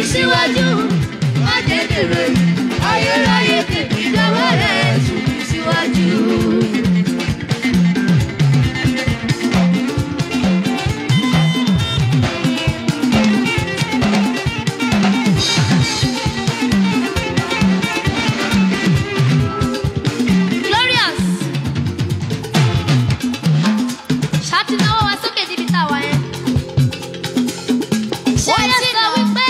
síwájú má jẹ́ dèrò ayérayé tèmi dọ́wọ́ rẹ̀ sùn mí síwájú. Glorious. Ṣàtìnáwó wa sókè níbi tá a wà yẹn. Ṣé ti sọ wípé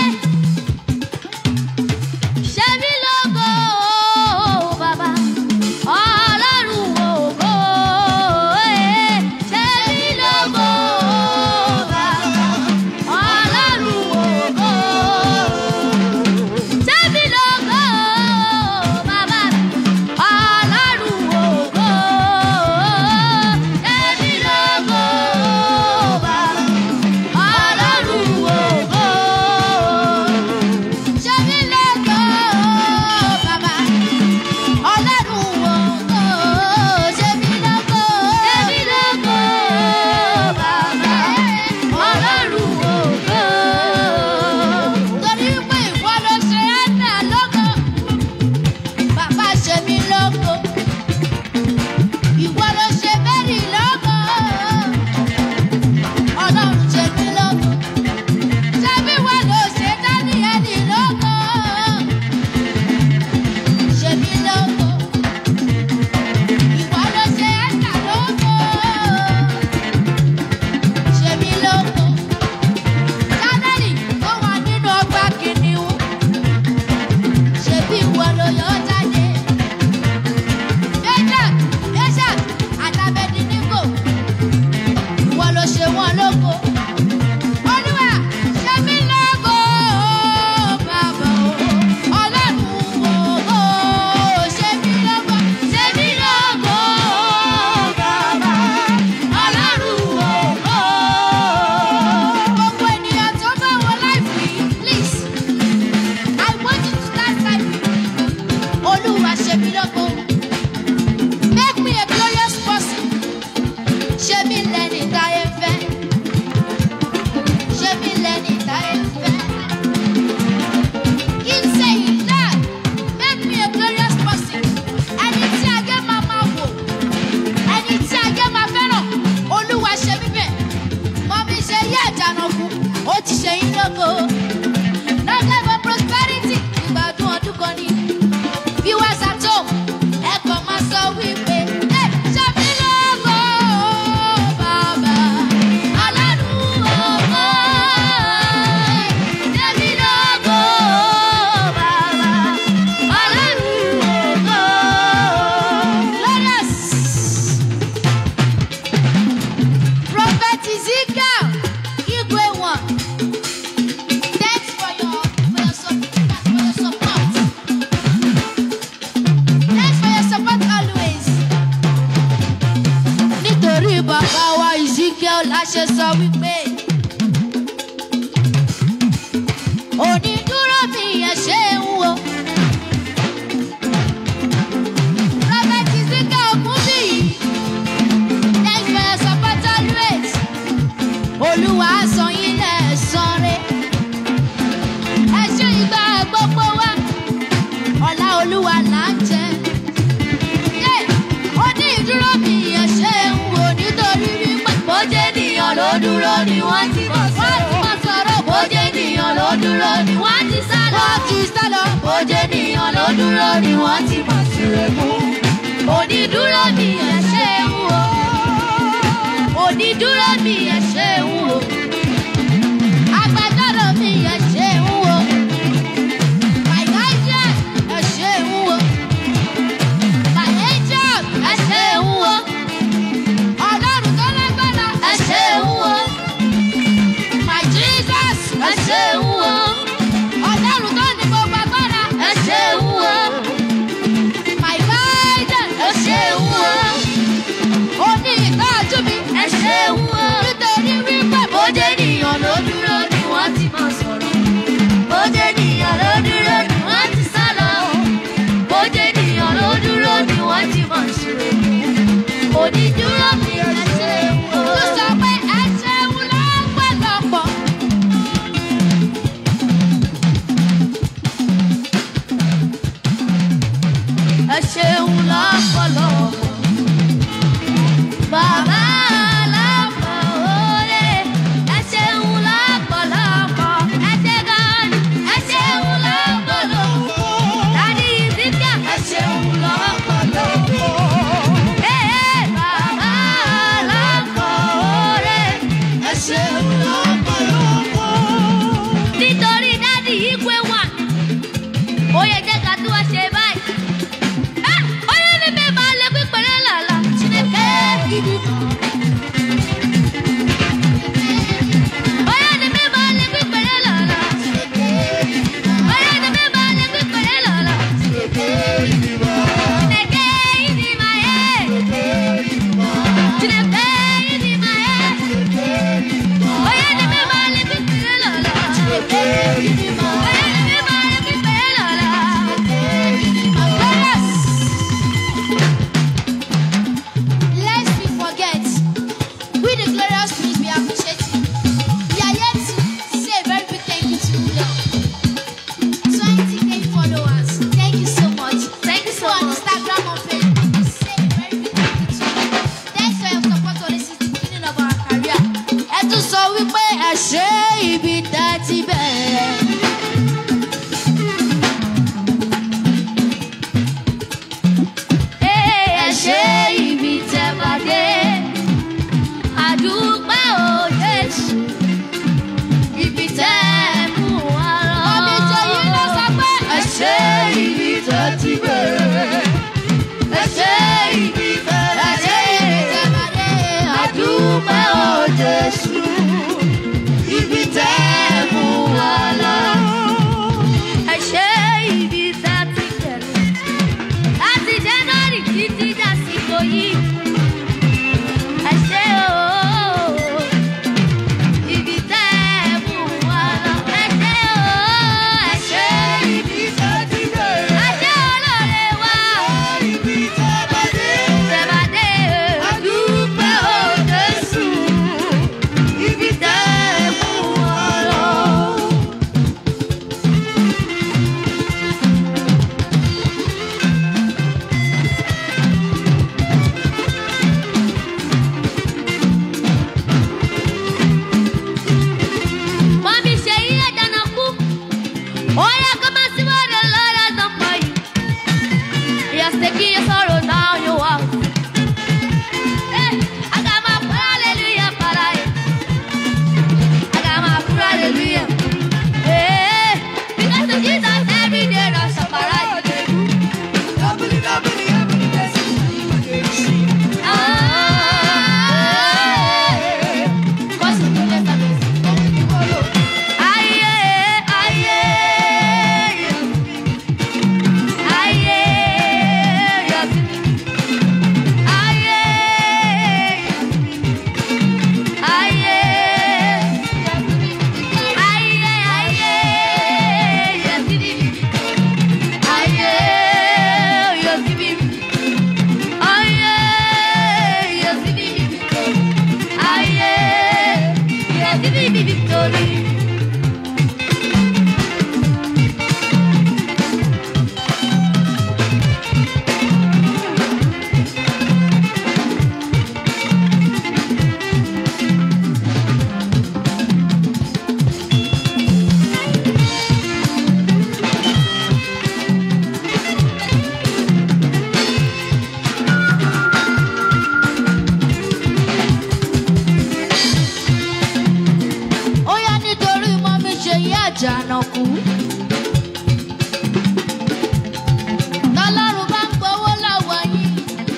ṣé mi lógo bàbá ọlọ́run ògo eh. ṣé mi lógo bàbá ọlọ́run ògo. Ṣé mi lógo bàbá ọlọ́run ògo. Ṣé mi lógo bàbá ọlọ́run ògo. Ṣé mi lógo bàbá ọlọ́run ògo. Ṣé mi lógo. Ṣé mi lógo bàbá ọlọ́run ògo. Torí pé ìwọ ló ṣe Ánà lógo. Bàbá ṣe mí lógo. Ìwọ ló ṣe Mary lógo. Ọlọ́run ṣe mí lógo. Ṣebí ìwọ ló ṣe Dáníẹ́lì lógo. Ṣe mí lógo. Ìwọ ló ṣe Ẹ́sà lógo. Ṣe mí lógo. Dánẹ́lì tó wà nínú ọgbà kìnìún. Ṣebí ìwọ ló yọ ọ́ jáde. Meshach, Meshach, àti Abednego. Ìwọ ló ṣe wọ́n lógo. Olúwa, ṣe mí lógo, bàbá o. Ọlọ́run ògo, ṣe mí lógo. Ṣe mí lógo, bàbá. Ọlọ́run ògo. Gbogbo ènìyàn tó bá wọ láìpẹ́ yìí, please, I want you to start typing. Olúwa ṣe mí lógo. Make me a glorious person. Ṣé mi lẹ́ni táyé fẹ́? Ṣé mi lẹ́ni táyé fẹ́? Keep saying that. Make me a glorious person. Ẹni tí ayé máa máa wò. Ẹni tí ayé máa fẹ́ràn. Olúwa ṣe mí bẹ̀. Mọ̀mí ṣe yé ìjànàkú. Ó ti ṣe yín lógo. Long life and prosperity. Ìgbádùn ọdún kan ni. Viewers at home, ẹ kàn máa sọ wípé, "Ẹ ṣe mí lógo, bàbá, Ọlọ́run ògo." Ṣe mí lógo, bàbá, Ọlọ́run ògo. Glorious. Prophet Ezekiel, Igwe one. Thanks for your for your sup- for your support. Thanks for your support always. Nítorí bàbá wa Ezekiel la ṣe sọ wípé. Onídúró mi yẹn ṣe ń wo. Prophet Ezekiel kún bí yìí. Thanks for your support always. Olúwa á san yín lẹ́san rẹ̀. Ẹ ṣe ìgbà gbogbo wa. Ọlá Olúwa là ń jẹ. Yé! Ó ní ìdúró mi yẹn ṣe ń wò nítorí wípé bójé ènìyàn ló dúró ni wọ́n ti mọ̀ sọ̀rọ̀. Wọ́n ti mọ̀ sọ̀rọ̀. Bójé ènìyàn ló dúró ni wọ́n ti sá lọ. Wọ́n ti sá lọ. Bójé ènìyàn ló dúró ni wọ́n ti mọ̀ sílẹ̀ mú. Onídúró mi yẹn ṣe ń wò. Onídúró mi yẹn ṣe ń wò. Agbẹjọ́rò mi yẹn ṣe ń wò. My guardian, ẹ ṣe ń wò. My angel, ẹ ṣe ń wò. Ọlọ́run tó lágbára, ẹ ṣe ń wò. My Jesus, ẹ ṣe ń wò. Ọlọ́run tó ní gbogbo agbára, ẹ ṣe ń wò. My guardian, ẹ ṣe ń wò. Ó ní ìtọ́jú mi, ẹ ṣe ń wò. Nítorí wí yẹ jẹ́ ká tún wá ṣe báyìí. Ah! Onye n'ime ma lekwa ikpere n'ala, Chineke ibi. Onye n'ime ma lekwa ikpere n'ala. Onye n'ime ma lekwa ikpere n'ala. Chineke ibi ma ye. Chineke ibi ma ye. Onye n'ime ma lekwa ikpere n'ala. Onye n'ime ma lekwa ikpere n'ala. Yes. Lest we forget, we the glorious Prince, we appreciate you. We are yet to say a very big thank you to you. 20k followers. Thank you so much. Thank you so on Instagram or Facebook. We say a very big thank you to you. Thanks for your support on this is the beginning of our career. Ẹ tún sọ wípé ẹ ṣe ibi tẹ́ ti bẹ̀rẹ̀. ẹ ṣe ibi tẹ́ bá dé. Àdúpẹ́ o Jésù, ibi tẹ́ mú wa lọ. Ọmọ ìjọ yìí ló sọ pé ẹ ṣe ibi tẹ́ ti bẹ̀rẹ̀. Ẹ ṣe ibi tẹ́ ẹ ṣe ibi tẹ́ bá dé. Àdúpẹ́ o Jésù, ibi tẹ́ mú wa lọ. Ẹ ṣe ibi tẹ́ ti bẹ̀rẹ̀ láti january títí dàsìkò yìí. ẹ ṣé o ibi tẹ́ ẹ mú wa lọ. ẹ ṣé o ẹ ṣé ibi tẹ́ ti bẹ̀rẹ̀. ẹ ṣé olóore wa. ibi tẹ́ bá dé. tẹ́ bá dé. àdúpẹ́ o Jésù. ibi tẹ́ ẹ mú wa lọ. Mami ṣe iye dáná kú. Ó yẹ kó máa sí wọ́dọ̀ lọ́dọ̀ tó pọ̀ yìí. Yes, taking your sorrow down your walk. Eh, I got my full hallelujah para it. I got my full hallelujah. Eh, because of Jesus every day I suffer right. Ah, cause you know that Aye, aye, aye, Victory. ó yá nítorí mọ́ mi ṣe yí àjànàkú. tọ́lọ́run bá ń gbowó lọ́wọ́ yín.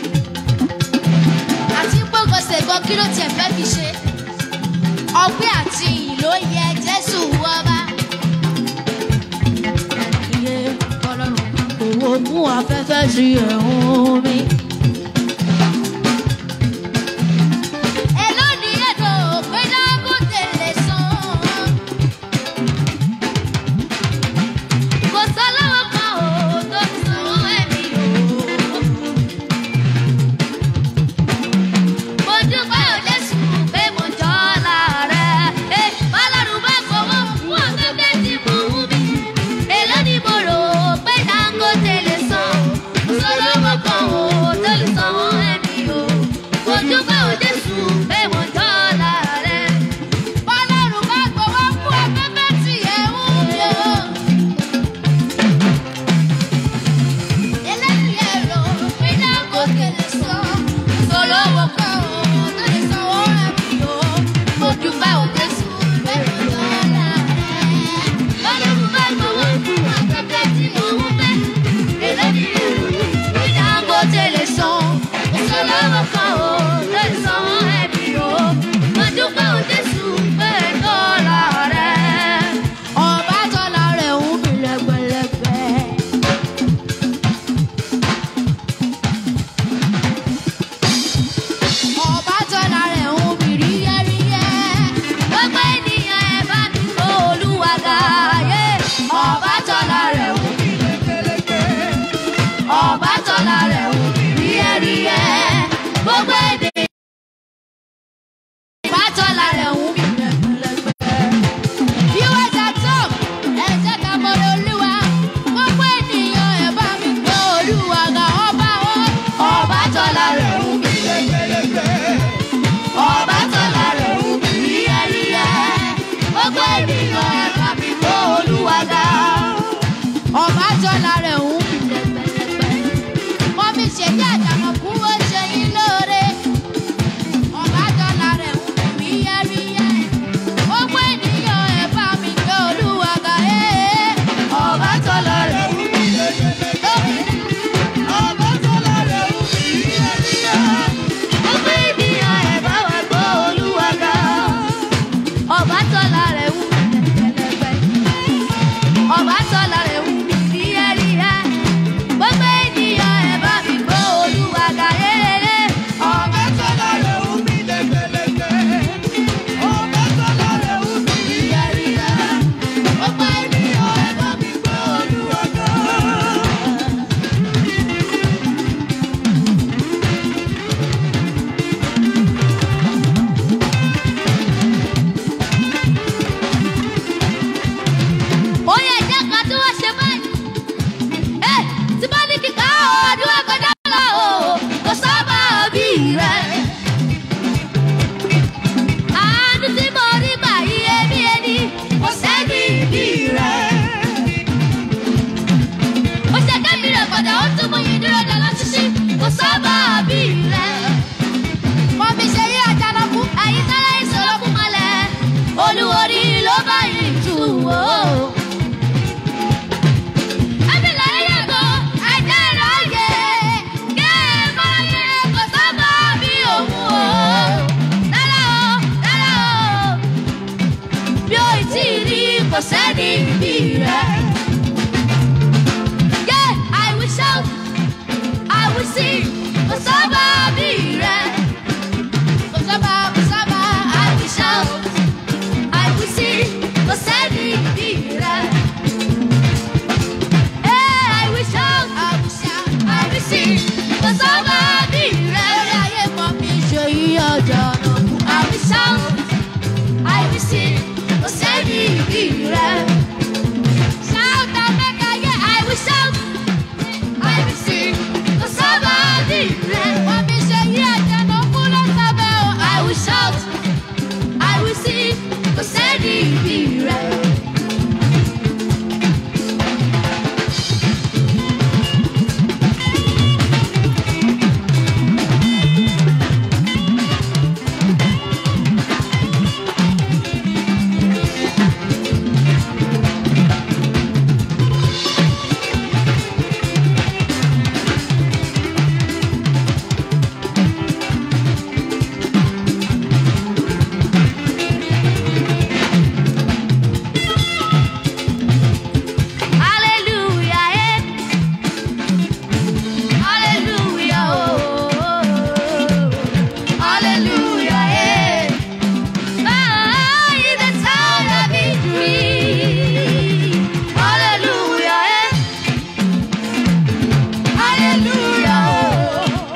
àti gbọ́gọ̀sẹ̀ gan kí ló tiẹ̀ fẹ́ fi ṣe. ọpẹ́ àti ìyìn ló yẹ jésù wọ́ba. iye tọ́lọ́run bá ń gbowó mú afẹ́fẹ́ sí ẹ̀hún mi. Èló ni ètò pé Dangote lè san? Kò sọ́lọ́wọ́ kan ò tó fi sanwó ẹ̀mí o. Mo dúpẹ́ ò Jésù pé mo jọ́ láàrẹ̀. Ẹ bọ́lọ́run bá gbowó fún ọ̀gẹ́gẹ́ tí mo wú mi. Èló ni mo rò pé Dangote lè san? Kò sọ́lọ́wọ́ kan ò ọba tọ́lá rẹ̀ wù mí rí ẹ̀rí ẹ̀. gbogbo ènìyàn ẹ̀ bá mi gbọ́ olúwa ga rere. Ọba tọ́lá rẹ̀ wù mí lékeleke. Ọba tọ́lá rẹ̀ wù mí yíyáyíyá. Gbogbo ènìyàn ẹ bá mi gbé Olúwa ga. ó yẹ jẹ́ ká tí wọ́n ṣe báyìí. ẹ tí bá ní kíkà ọdún ẹgbẹ́dá lọ o kò sábà bí rẹ̀. àánú tí mo rí gbà yí ẹbí ẹni kò sẹ́ni bí rẹ̀. ó ṣe kẹ́mi rẹ̀ padà ó tún mú yín dúró dáná ṣíṣí kò sábà bí rẹ̀. wọ́n fi ṣe yí àjànàkú ẹ̀yin tẹ́lẹ̀ ìṣòro kú malẹ̀ olúworí ló bá yín tù wò. Ẹbí lẹ́yìn ẹ̀kọ́, ẹ̀jẹ̀ ìráyè, kí ẹ máa yẹ kó sábà bí òun o. Rárá o, rárá o, bí o ì tí ì rí kò sẹ́ni bí rẹ̀. Yeah, I will shout, I will sing, kò sábà bí rẹ̀. Kò sábà, kò sábà, I will shout, I will sing, kò sẹ́ni bí rẹ̀. Hey, I will shout, I will shout, I will sing. Kò sábà bí rẹ̀ lórí ayé mọ́ mi ṣe yí ọjọ́ náà. I will shout, I will sing. Kò sẹ́ni bí rẹ̀. Shout and make I hear, I will shout, I will sing. Kò sábà bí rẹ̀. Mọ́ mi ṣe yí ọjọ́ náà kú ló sábẹ́ o. I will shout, I will sing. Kò sẹ́ni bí rẹ̀. Hallelujah, eh. Hallelujah, oh. Hallelujah, eh. Ah, in the sound of victory. Hallelujah, eh. Hallelujah, oh.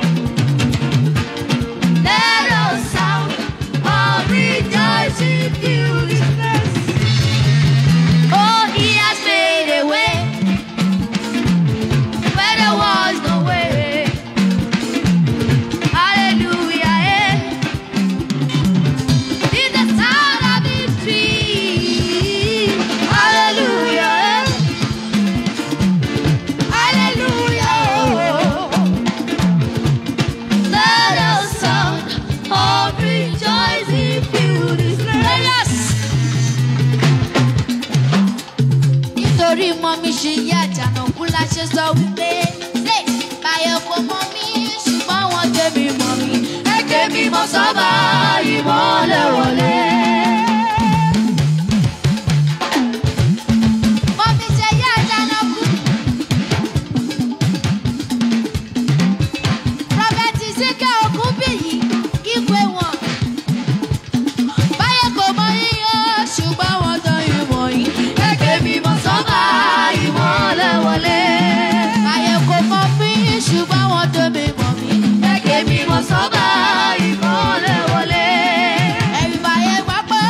Let us sound of rejoicing fill this place. Oh, he has made a way where there was no way. Hallelujah, eh. In the sound of victory. Hallelujah, eh. Hallelujah, oh. Let us sound of rejoicing fill this place. Yes. nítorí mọ mi ṣe yí àjànàkú la ṣe sọ wípé ṣe báyọ̀ kò mọ mi ṣùgbọ́n wọn tẹ̀mí mọ mi ẹ̀kẹ́ mi mọ sọ́ba ìmọ̀lẹ̀ wọlé. Mọ mi ṣe yí àjànàkú. Prọfẹ̀tì Síkẹ́ Ògúnbíyì ìwé wọn. Báyọ̀ kò mọ yíyọ ṣùgbọ́n wọn tán ìmọ̀ yìí. Ẹ̀kẹ́ mi mọ sọ́ba ìmọ̀lẹ̀ wọlé. Báyọ̀ kò mọ mí ṣùgbọ́n wọn tó mi mọ̀ mí. Ẹ̀kẹ́ mi mọ sọ́ba ìmọ̀lẹ̀ wọlé. Ẹ̀rù báyẹ̀ gbọ́ pé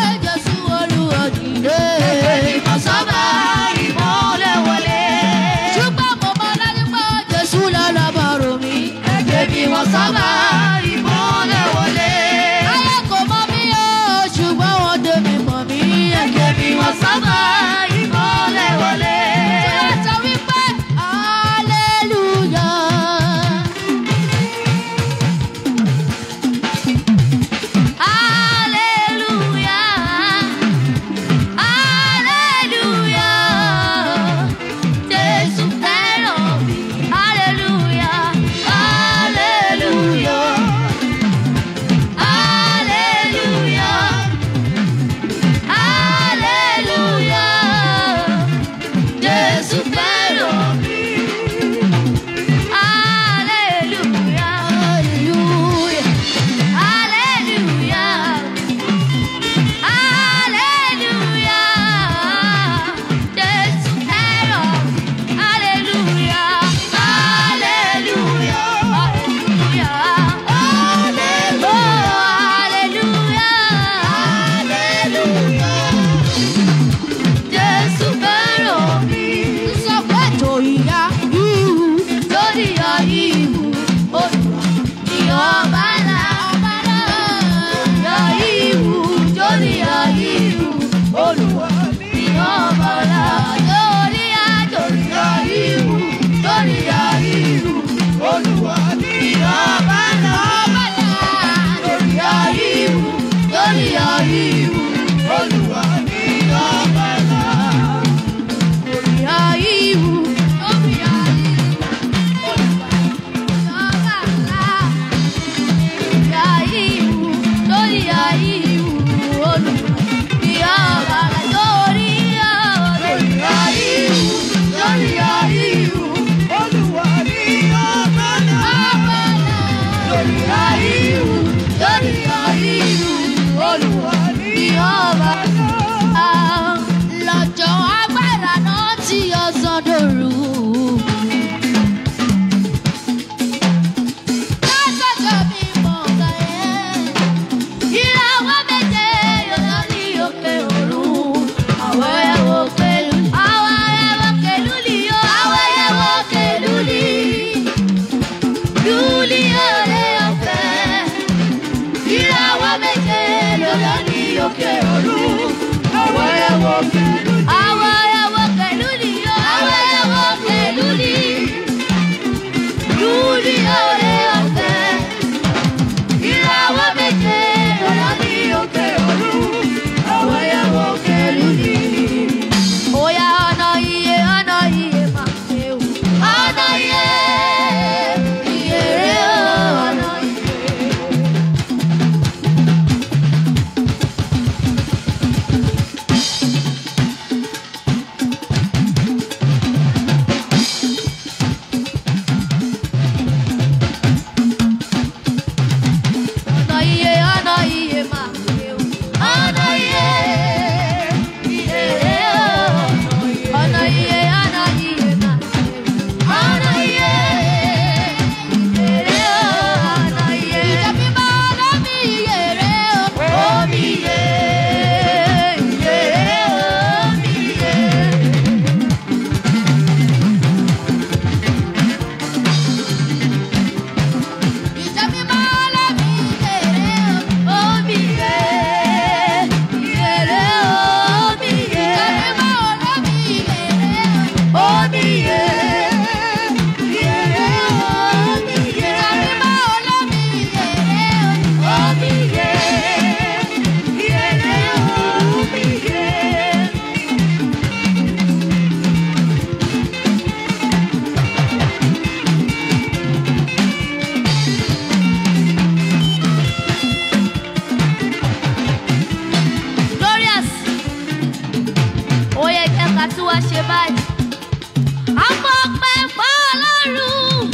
Jésù fẹ́ràn mi. Hallelujah, hallelujah, hallelujah. Hallelujah. Jésù fẹ́ràn. Hallelujah. Hallelujah. Hallelujah. Hallelujah. Jésù fẹ́ràn mi. Sọ pé tòyìyá ihu, tòyìyá ihu, Olúwa ni ọba ńlá, ọba ńlá. Tòyìyá ihu, tòyìyá ihu, Olúwa ni ọba ńlá. Tòyìyá, tòyìyá ihu, tòyìyá ihu, Olúwa ni ọba ńlá, ọba ńlá. Tòyìyá ihu, tòyìyá ihu, Olúwa ni ọba ńlá. Lọ́jọ́ agbára náà tí ọ̀sán dòru. Lọ́jọ́ mi mọ̀ kàyẹ́. Ìràwọ̀ méje yóò ní òkè ọ̀run. Àwọn ẹ̀wọ̀ pẹ̀lú. Àwọn ẹ̀wọ̀ pẹ̀lú ni yóò. Àwọn ẹ̀wọ̀ pẹ̀lú ni. Lúlí ọ̀rẹ́ ọ̀fẹ́. Ìràwọ̀ méje yóò ní òkè ọ̀run. Àwọn ẹ̀wọ̀ pẹ̀lú. Àwọn ẹ̀wọ̀ pẹ̀lú ni yóò. Àwọn ẹ̀wọ̀ pẹ̀lú ni. Lúlí ọ̀rẹ́ ọ̀fẹ́. Ìràwọ̀ méje lọ́la ní òkè ọ̀run, àwọn ẹ̀wọ̀ kẹlú ni. Oya ọ̀nà iye ọ̀nà iye máa ṣe o. Ọ̀nà iye iye rẹ̀ o, ọ̀nà iye. Ọ̀nà iye ọ̀nà iye máa ṣe o. Ọ̀nà iye iye rẹ̀ o. Ọ̀nà iye ọ̀nà iye máa ṣe o. Ọ̀nà iye iye rẹ̀ o. Ọ̀nà iye. Ìjọ mímọ́ lómi iye rẹ̀ o. Omi iye iye rẹ̀ o. Omi iye. Ìjọ mímọ́ lómi iye rẹ̀ o. Omi iye iye rẹ̀ o. Omi iye. Ìjọ mímọ́ lómi iye rẹ̀ o. Omi iye iye rẹ̀ o. Omi iye. Ìjọ mímọ́ lómi iye rẹ̀ o. Omi iye iye rẹ̀ o. Omi iye. glorious ó yẹ kí ẹka tí wàá ṣe báyìí. àmọ́ pẹ́ fọ́ ọlọ́run.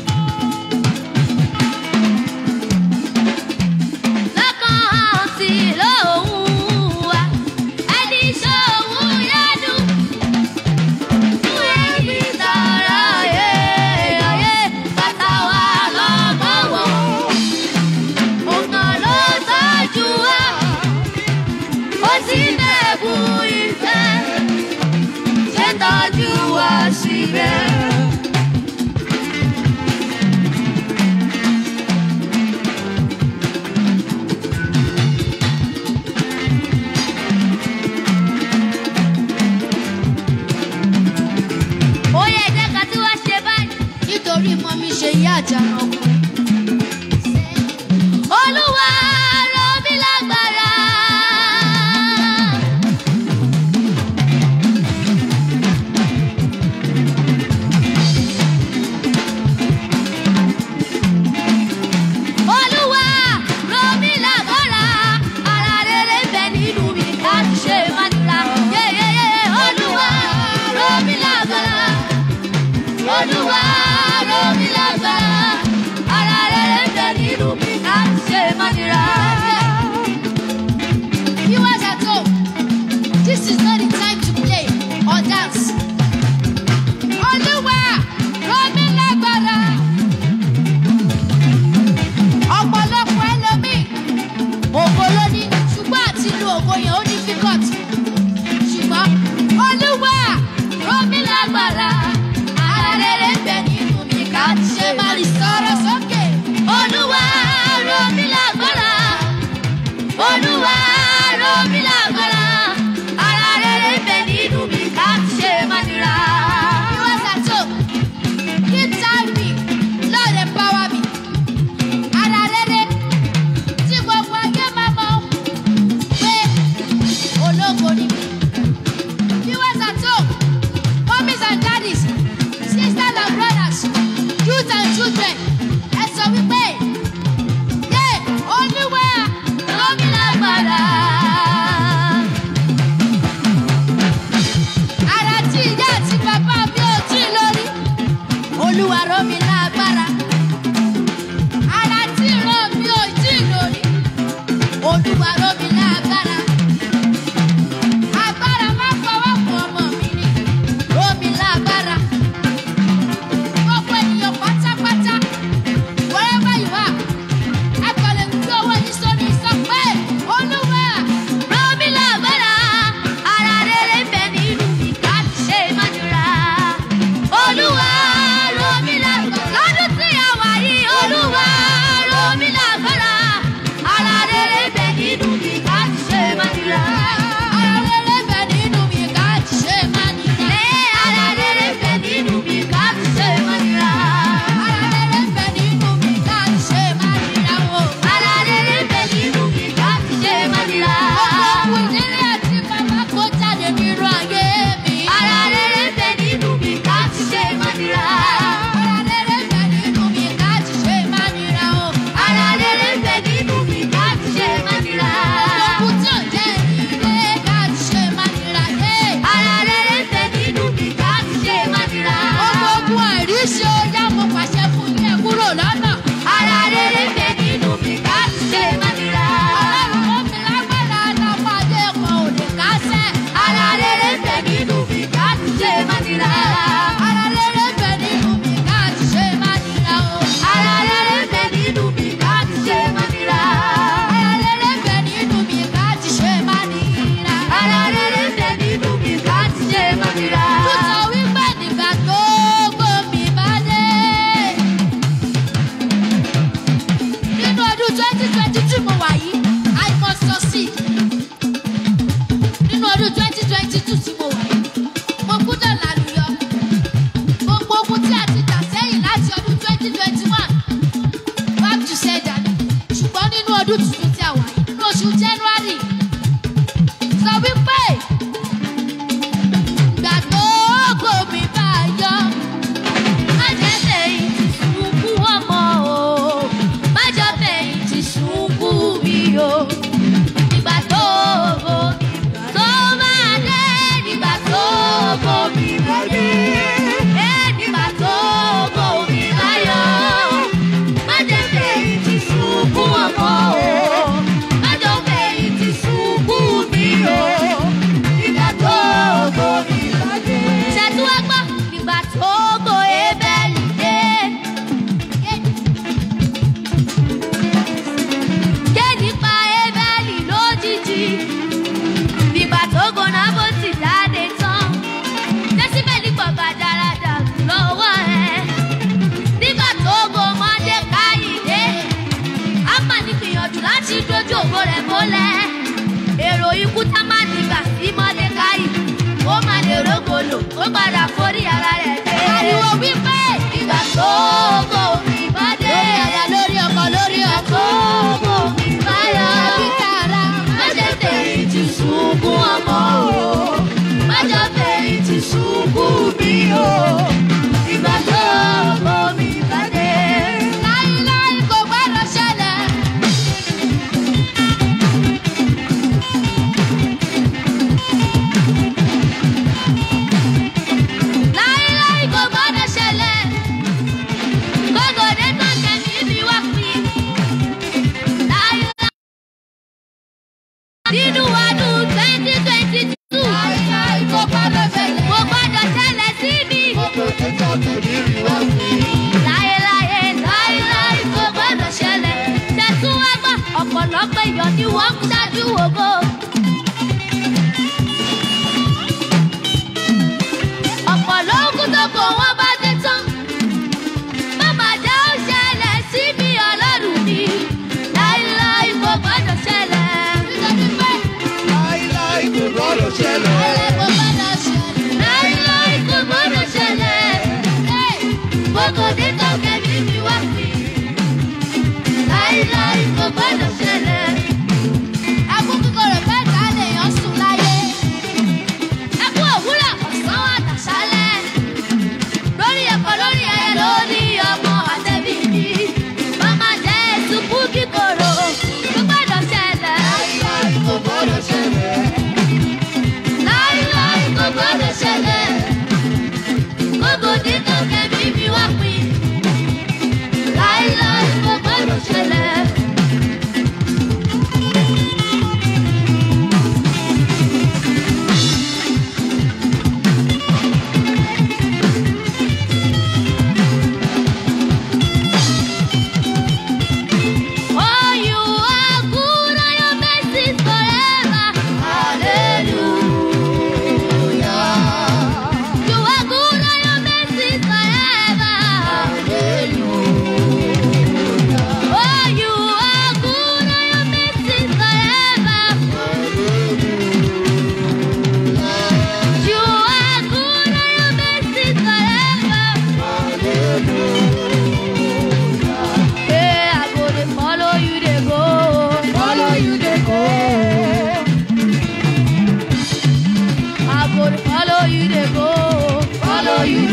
lọ́kàn àti lóhùn wa ẹni ṣòwò yánu. fún ẹbí tààrà ayé ayé bàtà wà lọ́gbọ̀wọ́. ọ̀nà ló tọ́jú wa ó sì dẹ̀bù ìfẹ́ ṣe tọ́jú wa síbẹ̀. ó yẹ jẹ́ ká tí wàá ṣe báyìí nítorí mọ́ mi ṣe yí àjànà kù. Olúwa rọ̀ mí lágbára. Olúwa rọ̀ mí lágbára. Ara rere ń bẹ nínú mi láti ṣe ìmọ̀nira. Yéyéyé Olúwa rọ̀ mí lágbára. Olúwa ró mi lágbára. Ara rere ń bẹ nínú mi láti ṣe mọ́nira. Viewers at home, this is not the time to play or dance. Olúwa ró mi lágbára. Ọ̀pọ̀lọpọ̀ ẹlòmíì, ògo ló ní, ṣùgbọ́n àti lu ògo yẹn ó difficult. Ṣùgbọ́n Olúwa ró mi lágbára. Ara rere ń bẹ nínú mi ká ti ṣe máa rí sọ̀rọ̀ sókè. Olúwa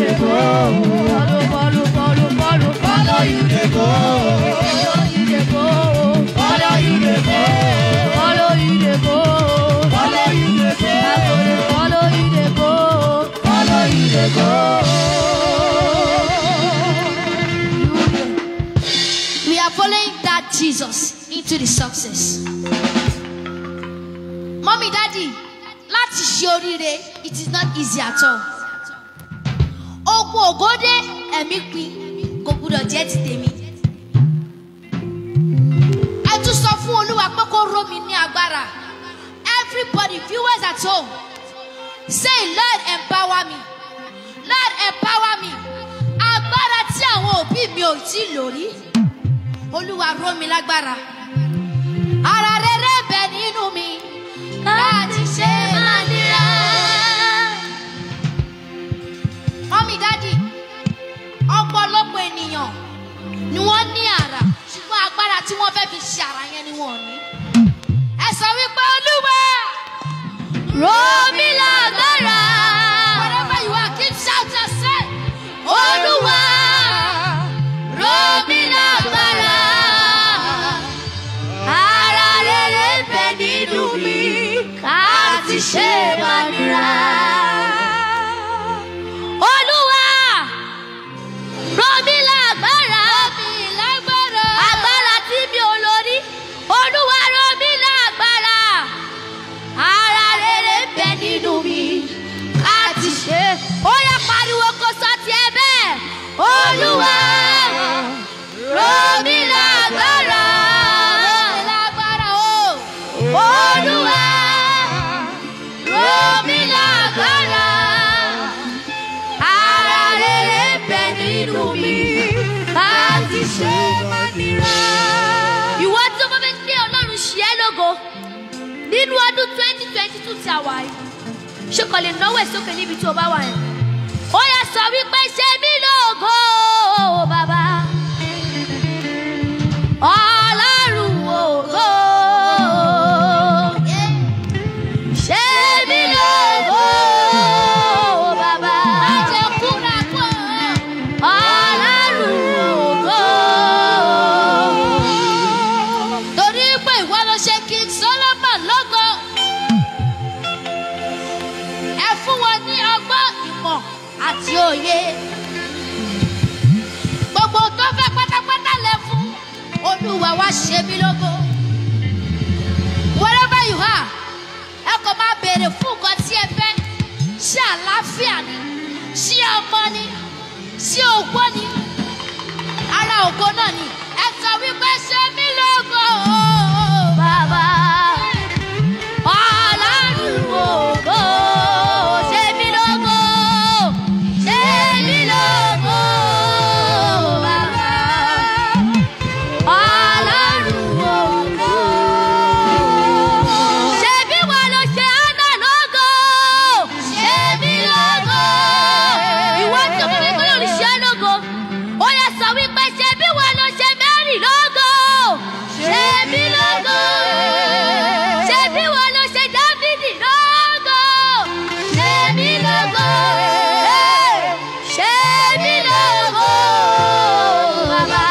dey go. Follow, follow, follow, follow, follow you dey go. Follow you dey go. Follow you dey go. Follow you dey go. Follow you dey go. I go dey follow you dey go. Follow you dey go. We are following that Jesus into the success. Mommy, daddy, láti ṣe oríire, it is not easy at all. Ogun ògódé ẹ̀mí pin kò gbúdọ̀ jẹ́ ti tèmi. Ẹ tún sọ fún Olúwa pé kó ró mi ní agbára. Everybody viewers at home say Lord empower me. Lord empower me. Agbára tí àwọn òbí mi ò tí lò rí. Olúwa ró mi lágbára. Ara rere bẹ nínú mi láti ṣe máa nira. Mọ́mí dádì, ọ̀pọ̀lọpọ̀ ènìyàn ni wọ́n ní àrà ṣùgbọ́n agbára tí wọ́n fẹ́ fi ṣe àrà yẹn ni wọ́n ò ní. Ẹ sọ wípé Olúwa ró mi lágbára. Wherever you are, keep shouting say, Olúwa ró mi lágbára. Ara rere ń bẹ nínú mi láti ṣe máa nira. Olúwa rọ̀ mí lágbára. Agbára tí mi ò lórí. Olúwa rọ̀ mí lágbára. Ara rere ń bẹ nínú mi láti ṣe. Ó yá pariwo kó sọ tiẹ̀ bẹ́ẹ̀. Olúwa rọ̀ mí lágbára. Olúwa rọ̀ mí lágbára. Ara rere ń bẹ nínú mi láti ṣe mọ́nira. Ìwọ tí o bá fẹ́ gbé Ọlọ́run ṣe é lógo nínú ọdún twenty twenty two tí a wà yìí ṣé kò lè náwó ẹ̀ sókè níbi tí o bá wà yẹn. Ó yẹ sọ wípé ṣe mí lógo bàbá. Ọlọ́run ògo. Ṣé mi lógo bàbá? Ọlọ́run ògo. Torí pé ìwọ ló ṣe King Solomon lógo. Ẹ fún wọn ní ọgbọ́n ìmọ̀ àti òye. Gbogbo tó fẹ́ pátápátá lẹ fún. Olúwa wá ṣe mí lógo. Wherever you are, ẹ kò máa béèrè fún nǹkan tí ẹ fẹ́. Ṣé àlàáfíà ni? Ṣé ọmọ ni? Ṣé ògbó ni? Ara ògo náà ni. Ẹ sọ wípé ṣe mí lógo. Bàbá. Ọlọ́run ògo. Ṣe mí lógo. Ṣe mí lógo. Bàbá. Ọlọ́run ògo. Ṣé bí wọ́n ló ṣe Ánà lógo? Ṣé mí lógo? Ìwọ tí o bá fẹ́ kọ́ lórí ṣe é lógo. Ó yẹ sọ wípé ṣé bí wọ́n ló ṣe Mary lógo? Ṣé mí lógo? Ṣé bí wọ́n ló ṣe Dáfídì lógo? Ṣé mí lógo? Ṣé mí lógo? Bàbá.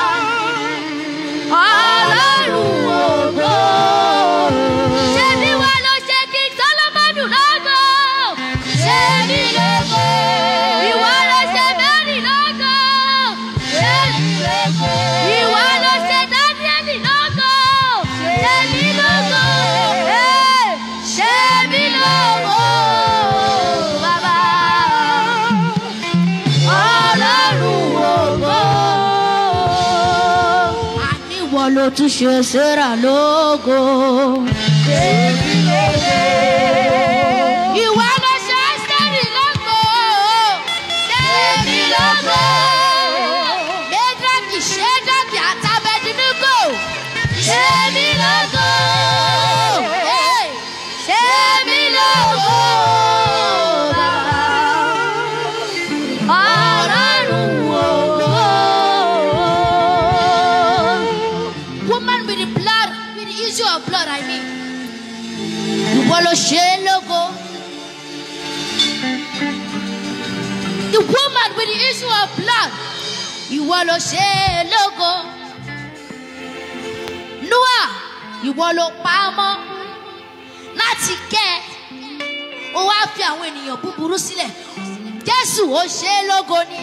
Ọlọ́run ògo. Ṣé bí wọ́n ló ṣe kí Sọ́lọ́mọ́nù lógo? Ṣé mí lógo? Ìwọ ló ṣe Mary lógo? Ṣé mí lógo? Ìwọ ló ṣe Dáníẹ́lì lógo? Ṣé mí lógo? Ṣé mí lógo? Bàbá. Ọlọ́run ògo. Àní ìwọ ló tún ṣe Sarah lógo. Ìwọ ló ṣe Ẹ́sítẹ́rì lógo. Ṣébi lógo. Méjèèjì ṣéjọ́bì àtàbẹ̀dínnígò. Ṣébi lógo. Ṣébi lógo. Ọlọ́run ògo. Woman with the blood, with the issue of blood, I mean. Ìwọ ló ṣe é lógo. The woman with the issue of blood. Ìwọ ló ṣe é lógo. Noah, ìwọ ló pa á mọ́ láti kẹ́ ẹ. Ó wá fi àwọn ènìyàn búburú sílẹ̀. Jésù ó ṣe é lógo ni.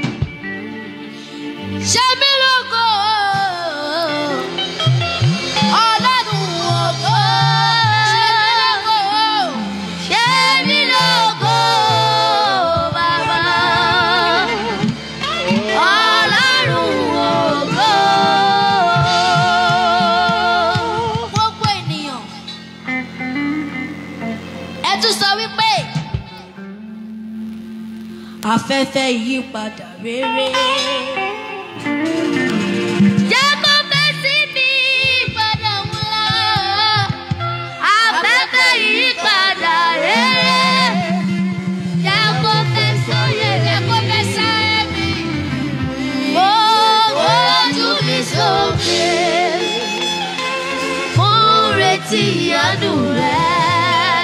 Ṣé mí lógo? Ọlọ́run ògo. Ṣé mí lógo? Ṣé mí lógo, bàbá? Ọlọ́run ògo. Gbogbo ènìyàn. Ẹ tún sọ wípé afẹ́fẹ́ ìyípadà rere. Jẹ́ kó fẹ́ sí mi padà ńlá. Afẹ́fẹ́ ìyípadà rere. Jẹ́ kó fẹ́ sóyè, jẹ́ kó fẹ́ sáyé mi. Mo ojú mi sókè. Mo ń retí ìyanu rẹ̀.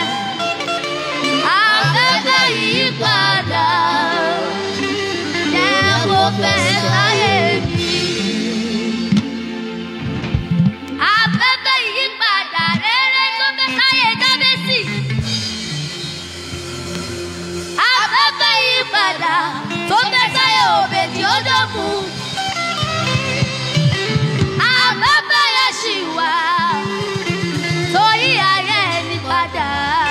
Afẹ́fẹ́ ìyípadà. Jẹ́ kó fẹ́ sáyé mi. Afẹ́fẹ́ ìyípadà rere tó fẹ́ sáyé Jábésì. Afẹ́fẹ́ ìyípadà tó fẹ́ sáyé Òbèdì Ódòmù. Afẹ́fẹ́ yẹn ṣì wà torí ayé ẹni padà.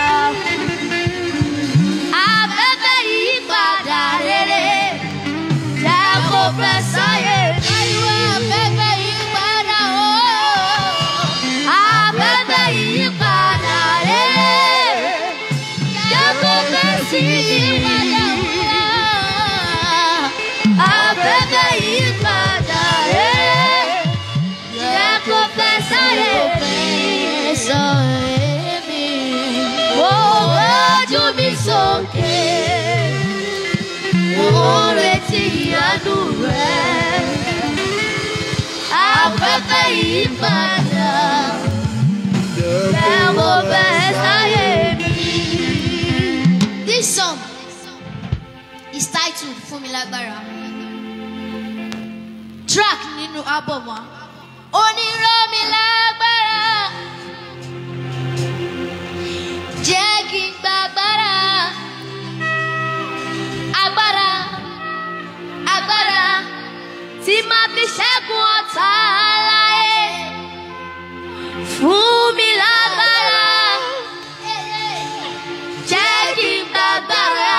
Afẹ́fẹ́ ìyípadà rere jẹ́ kó fẹ́ sáyé mi. Afẹ́fẹ́ ìyípadà ooo. Afẹ́fẹ́ ìyípadà rere jẹ́ kó fẹ́ sí ìyípadà ńlá. Afẹ́fẹ́ ìyípadà rere jẹ́ kó fẹ́ sáyé mi. Mo gbójú mi sókè. Mo ń retí ìyanu rẹ̀. Afẹ́fẹ́ ìyípadà jẹ́ kó fẹ́ sáyé mi. This song is titled Fún mi lágbára. Track nínú album wa. Onírọ́ mi lágbára. Jẹ́ kí n gba agbára. Agbára. Agbára. Tí máa fi ṣẹ́gun ọ̀tá láyé. Fún mi lágbára. Jẹ́ kí n gba agbára.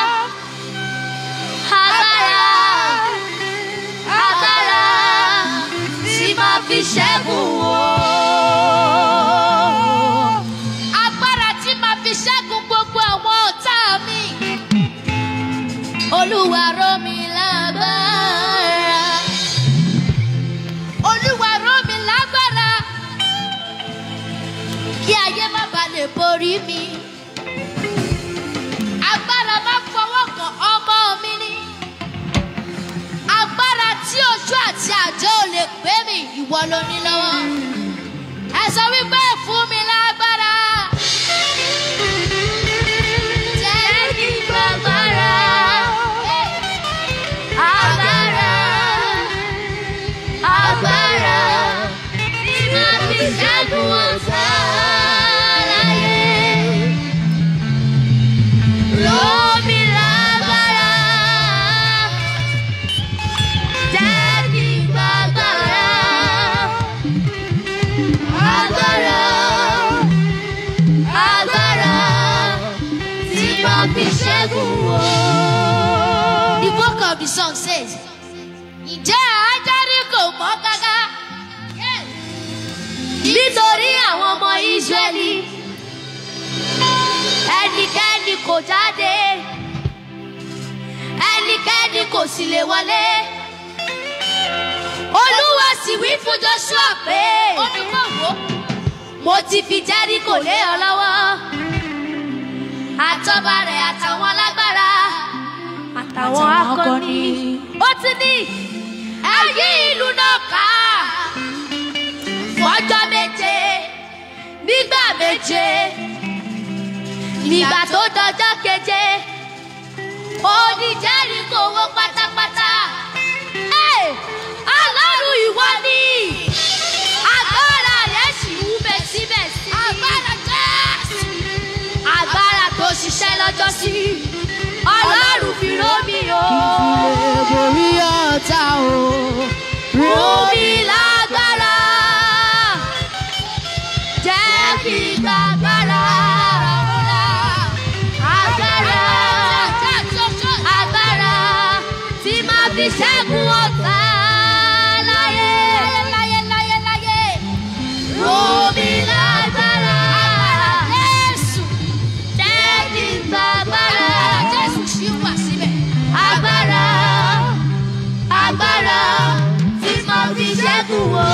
Agbára. Agbára. Tí máa fi ṣẹ́gun o. Agbára tí máa fi ṣẹ́gun gbogbo àwọn ọ̀tá mi. Olúwa rọ̀ mí lágbára. Olúwa rọ̀ mí lágbára. Kí ayé má bàa lè borí mi. Agbára má fọwọ́ kan ọmọ mi ní. Agbára tí ojú àti àjọ ò lè pé mi, ìwọ ló ní lọ́wọ́. Ẹ sọ wípé fún mi lágbára. Jẹ́ kí n gba agbára. Agbára. Agbára. Tí máa fi ṣẹ́gun ọ̀tá láyé. Rọ̀ mí lágbára. Jẹ́ kí n gba agbára. Agbára. Agbára. Tí máa fi ṣẹ́gun o. The book of the song says, Ǹjẹ́ ajárí kò mọ́ gágá? Nítorí àwọn ọmọ Ísírẹ́lì, ẹnikẹ́ni kò jáde, ẹnikẹ́ni kò sì lè wọlé. Olúwa sì wí fún Joshua pé, mo ti fi Jẹ́ríkò lé ọ lọ́wọ́, àtọ́ba rẹ̀ àtàwọn alágbára àtàwọn akọni. ó ti ní ẹ yí ìlú náà ká fọjọ́ méje nígbà méje nígbà tó dọjọ́ keje ó ní Jẹ́ríkò sí ọlọ́run fi ró mi o. lè borí ọ̀tá o. Ró mi lágbára. Jẹ́ kí n gbàgbára. Agbára. Agbára tí máa fi ṣẹ́gun ọ̀tá láyé. Láyé láyé láyé. Ró mi lágbára. Jésù. Jẹ́ kí n gbàgbára. Jésù ṣì wà síbẹ̀. Agbára agbára tí mo fi ṣẹ́gun o.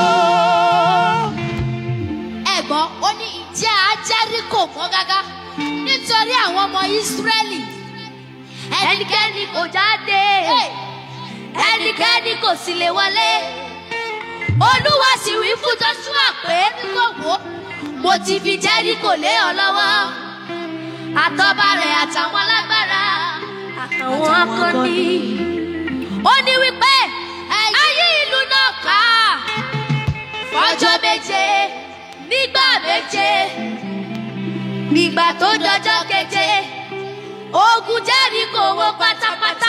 ẹ̀gbọ́n ó ní ìjẹ́ ajẹ́ríkò mọ́ gágá nítorí àwọn ọmọ ìsírẹ́lì ẹnikẹ́ni kò jáde ẹnikẹ́ni kò sì lè wọlé olúwa sì wí fún joshua pé kò wó mo ti fi jẹ́ríkò lé ọ lọ́wọ́ àtọ́ba rẹ̀ àtàwọn alágbára àtàwọn akọni ó ní wípé ayé ìlú náà ká fọjọ́ méje nígbà méje nígbà tó dọjọ́ keje ogun Jẹ́ríkò wó pátápátá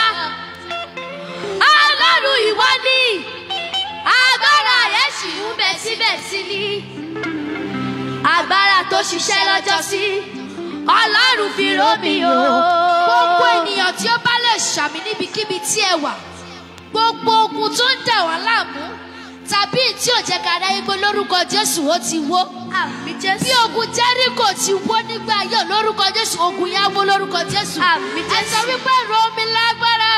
ọlọ́run ìwọ ni agbára rẹ̀ sì ń bẹ síbẹ̀ sí ni agbára tó ṣiṣẹ́ lọ́jọ́ sí ọlọ́run fi ró mi o. gbogbo ènìyàn tí ó bá lè ṣàmì níbikíbi tí ẹ wà gbogbo ogun tó ń dà wá láàmú tàbí tí ò jẹ́ ká ráyé gbé lórúkọ jésù ó ti wó àmì jésù. bí ogun jẹ́ríkò ti wó nígbà ayé lórúkọ jésù ogun yá wó lórúkọ jésù Àmín ẹ sọ wípé ró mi lágbára.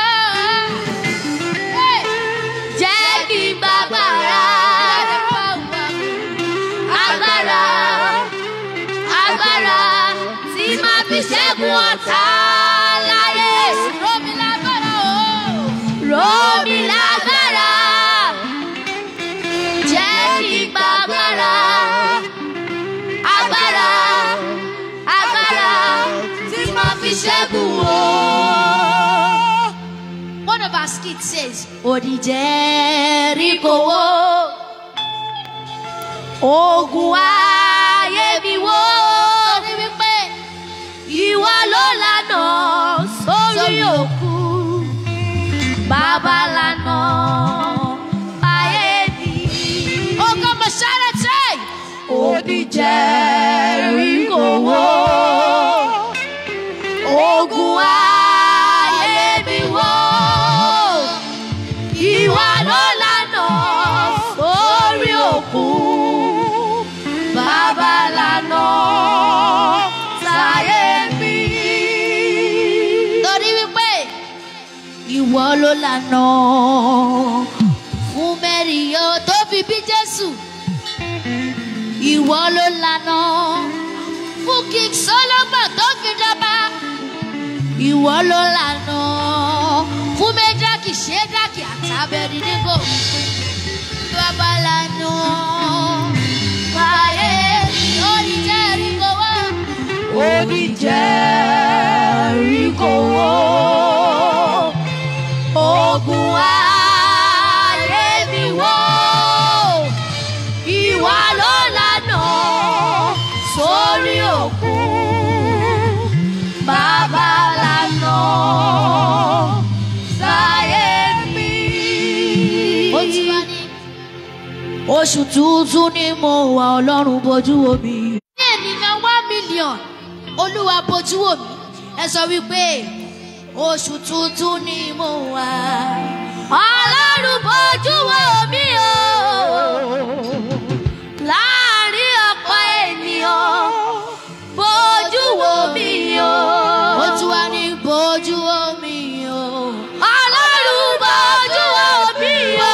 Hey! jẹ́ kí n gbàgbára. agbára agbára tí máa fi ṣẹ́gun ọ̀tá láyé. ró mi lágbára o. ró mi lágbára. jẹ́ kí n gbàgbára. agbára agbára tí máa fi ṣẹ́gun o. One of our skits says, Odi Jẹ́ríkò wó. Ogun ayé mi wó. Torí wípé Ìwọ ló lànà sórí òkú. Bàbá lànà ayé mi. Ogo Masharate. Odi Jẹ́ríkò wó. Ogun ayé mi wó. Ìwọ ló lànà sórí òkú. Bàbá lànà sáyé mi. Torí wípé ìwọ ló lànà fún Mary o tó fi bí Jésù. Ìwọ ló lànà fún King Solomon tó fi jọba. Ìwọ ló lànà fún Méjákì Ṣédákì àtàbẹ̀rì nígò. Bàbá lànà fàyè lórí Jẹ́ríkò wá. Odi Jẹ́ríkò wó. Ogun ayé mi wó. Ìwọ ló lànà sórí òkú. Bàbá lànà sáyé mi. ó ti wá ní. oṣù tuntun ni mo wà ọlọ́run bójú omi. ní ènìyàn one million olúwa bójú omi ẹ sọ wípé oṣù tuntun ni mo wà. Ọlọ́run bójú wo mi o. Láàárín ọ̀pọ̀ ènìyàn, bójú wo mi o. ó tún wá ní bójú omi o. Ọlọ́run bójú wo mi o.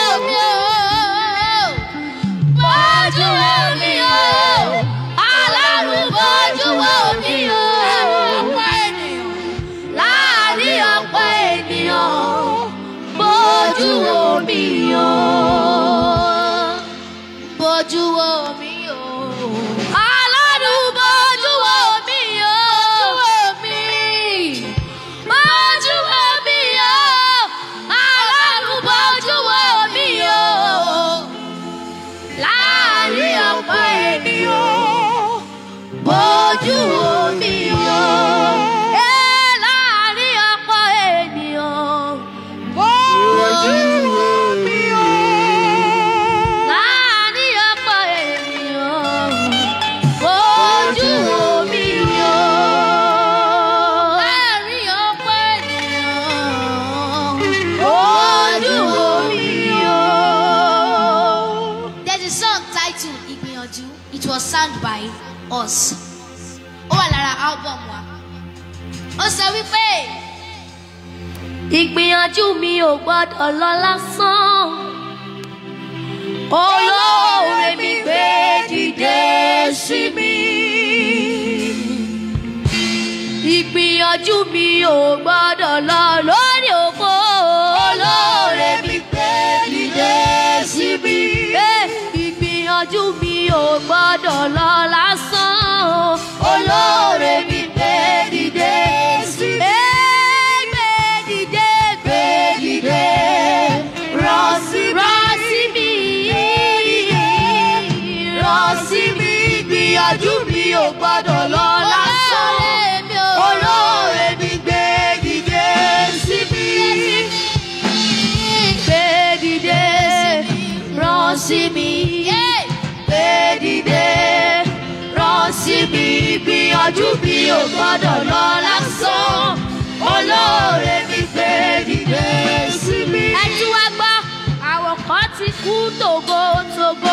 Bójú wo mi o. Ọlọ́run bójú wo mi o. ọ̀pọ̀ ènìyàn. Láàárín ọ̀pọ̀ ènìyàn, bójú wo mi o. it was sung by us ó wà lára album wa ó sọ wípé ìgbìyànjú mi ò gbọ́dọ̀ lọ lásán olóore mi gbé dìde sí mi ìgbìyànjú mi ò gbọ́dọ̀ lọ lórí òfo olóore mi gbé dìde sí mi ìgbìyànjú mi ò gbọ́dọ̀ lọ lásán olóore mi gbé dìde sí mi. Gbé dìde, gbé dìde, rọ̀ sí mi. Rọ̀ sí mi. Rọ̀ sí mi. Ìgbìyànjú mi ò gbọ́dọ̀ lọ lásán. Olóore mi gbé dìde sí mi. Gbé dìde, rọ̀ sí mi. Gbé dìde, rọ̀ sí mi. Ìgbìyànjú mi ò gbọ́dọ̀ lọ lásán. Olóore mi gbé dìde sí mi. Ẹ tí wá gbọ́, àwọn kan ti kú tògótògó.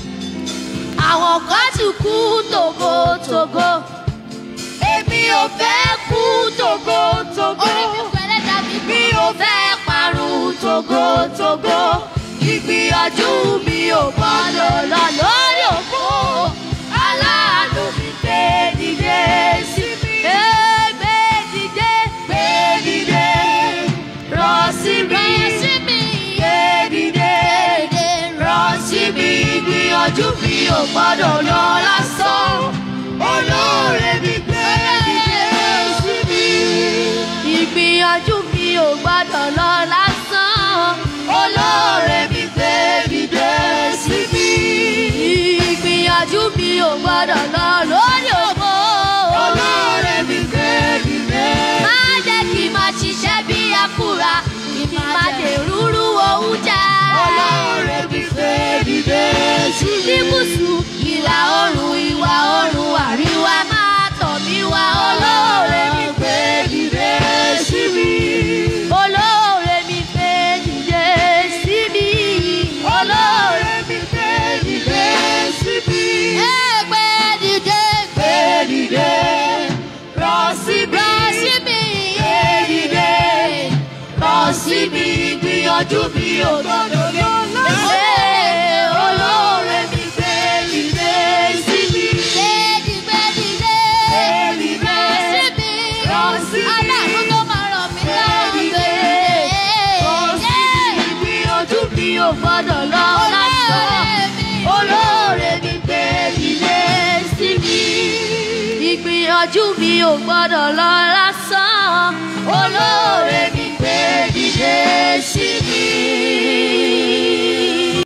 Àwọn kan ti kú tògótògó. Èmi ò fẹ́ kú tògótògó. Orí mi pẹ̀lẹ́ dàbí mi ò fẹ́ parun tògótògó. Ìgbìyànjú mi ò gbọ́dọ̀ lọ lórí òkú. Aláàánú mi gbé dìde sí mi. Gbé dìde, gbé dìde, rọ̀ sí mi. Gbé dìde, rọ̀ sí mi. Ìgbìyànjú mi ò gbọ́dọ̀ lọ lásán. Olóore mi gbé dìde sí mi. Ìgbìyànjú mi ò gbọ́dọ̀ lọ lásán. Olóore mi gbé dìde sí mi. Ìgbìyànjú mi ò gbọ́dọ̀ lọ lórí òfo. Olóore mi gbé dìde. Má jẹ́ kí n máa ṣiṣẹ́ bí akúra. Kí n má lè rúrú oúnjẹ. Olóore mi gbé dìde sí mi. Ní gúúsù, ìlà oòrùn, ìwà oòrùn, àríwá máa tọ̀ mí wá. Olóore mi gbé dìde sí mi. Olóore mi gbé dìde sí mi. Olóore mi gbé dìde sí mi. Ẹ gbé dìde, gbé dìde, rọ̀ sí mi. Rọ̀ sí mi. Gbé dìde, rọ̀ sí mi. Ìgbìyànjú mi ò gbọ́dọ̀ lọ lọ́sẹ̀. Olóore mi gbé dìde sí mi. Gbé dìde, dìde, rọ̀ sí mi. Rọ̀ sí mi. Aláàánú tó máa ràn mí lọ́wọ́ gbé dìde. Rọ̀ sí mi. Ìgbìyànjú mi ò gbọ́dọ̀ lọ lásán. Olóore mi gbé dìde sí mi. Ìgbìyànjú mi ò gbọ́dọ̀ lọ lásán. Olóore mi gbé dìde sí